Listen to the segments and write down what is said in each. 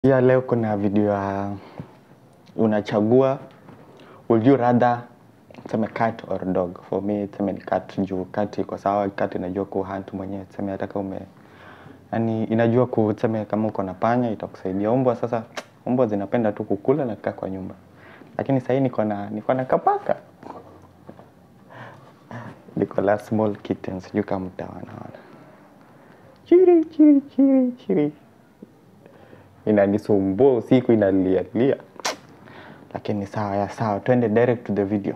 Pia leo kuna video ya unachagua would you rather tuseme cat or dog. For me tuseme ni cat juu cat iko sawa, cat inajua kuhunt mwenyewe, tuseme hata kama ume yani inajua ku tuseme kama uko na panya itakusaidia. Umbwa sasa, umbwa zinapenda tu kukula na kukaa kwa nyumba, lakini sahii niko na niko na kapaka niko la small kitten, sijui kama mtawana chiri chiri chiri chiri inanisumbua usiku inalialia, lakini sawa ya sawa, twende direct to the video.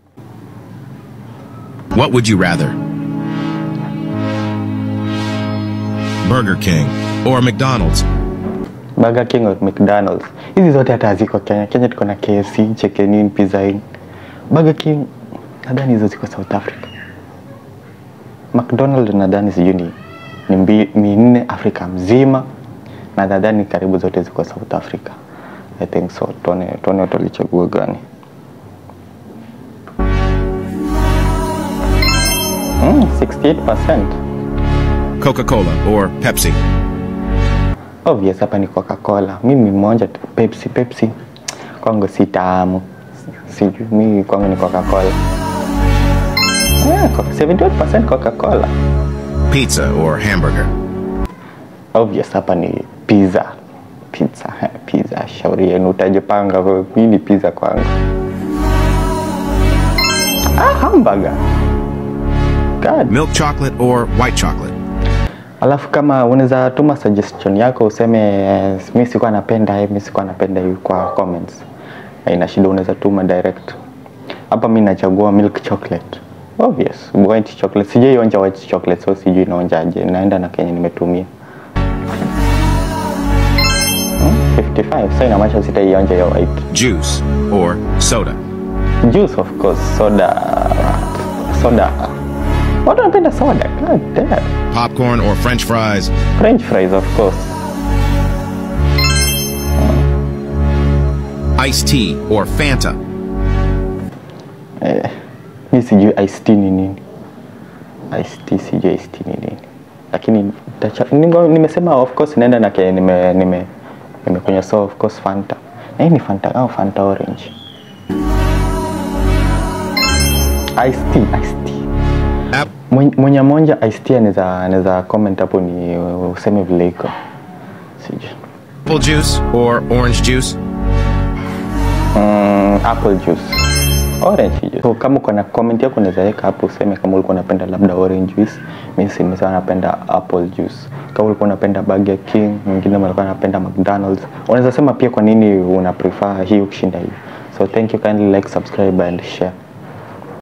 What would you rather? Burger King or McDonald's? Burger King or McDonald's, hizi zote hata haziko Kenya. Kenya tuko na KFC, Chicken Inn, Pizza Inn. Burger King nadhani hizo ziko South Africa. McDonald's nadhani sijui ni ni mbi- minne Afrika mzima na nadhani karibu zote ziko South Africa. I think so. Tuone tuone watalichagua gani. Mm, 68%. Coca Cola or Pepsi? Obvious hapa ni Coca-Cola. Mimi mmoja tu Pepsi, Pepsi kwangu si tamu. Sijui mimi kwangu ni Coca-Cola. Yeah, co- 78% Coca-Cola. Pizza or hamburger? Obvious hapa ni pizza. Pizza, eh, pizza. Shauri yenu utajipanga wewe. Mimi ni pizza kwangu. Ah, hamburger. God. Milk chocolate or white chocolate? Alafu kama unaweza tuma suggestion yako useme eh, mi sikuwa napenda hii, mi sikuwa napenda hii kwa comments. Haina shida, unaweza tuma direct. Hapa mi nachagua milk chocolate. Obvious, white chocolate. Sijai onja white chocolate, so sijui inaonjaje. Naenda na kenye nimetumia. Hmm, 55. So inamaanisha sitaionja hiyo white. Juice or soda? Juice of course, soda. Soda. Watu wanapenda soda. God damn. Popcorn or french fries? French fries of course. Iced tea or Fanta? Eh, mi sijui iced tea ni nini. Iced tea sijui iced tea ni nini. Lakini nitacha- ningo- nimesema of course naenda na kenye nime nime nimekunywa so of course Fanta. Na hii ni Fanta au Fanta orange. Iced tea, iced tea. App Mwenye- Mwenye monja iced tea anaweza anaweza comment hapo ni useme vile iko. Sijui. apple juice or orange juice? Mm, apple juice. Orange juice. So, kama uko na comment yako unaweza weka hapo useme kama ulikuwa unapenda labda orange juice. Mimi si nimesema napenda apple juice. Kama ulikuwa unapenda Burger King, mwingine alikuwa anapenda McDonald's. Unaweza sema pia kwa nini una prefer hii kushinda hii. So thank you kindly like, subscribe and share.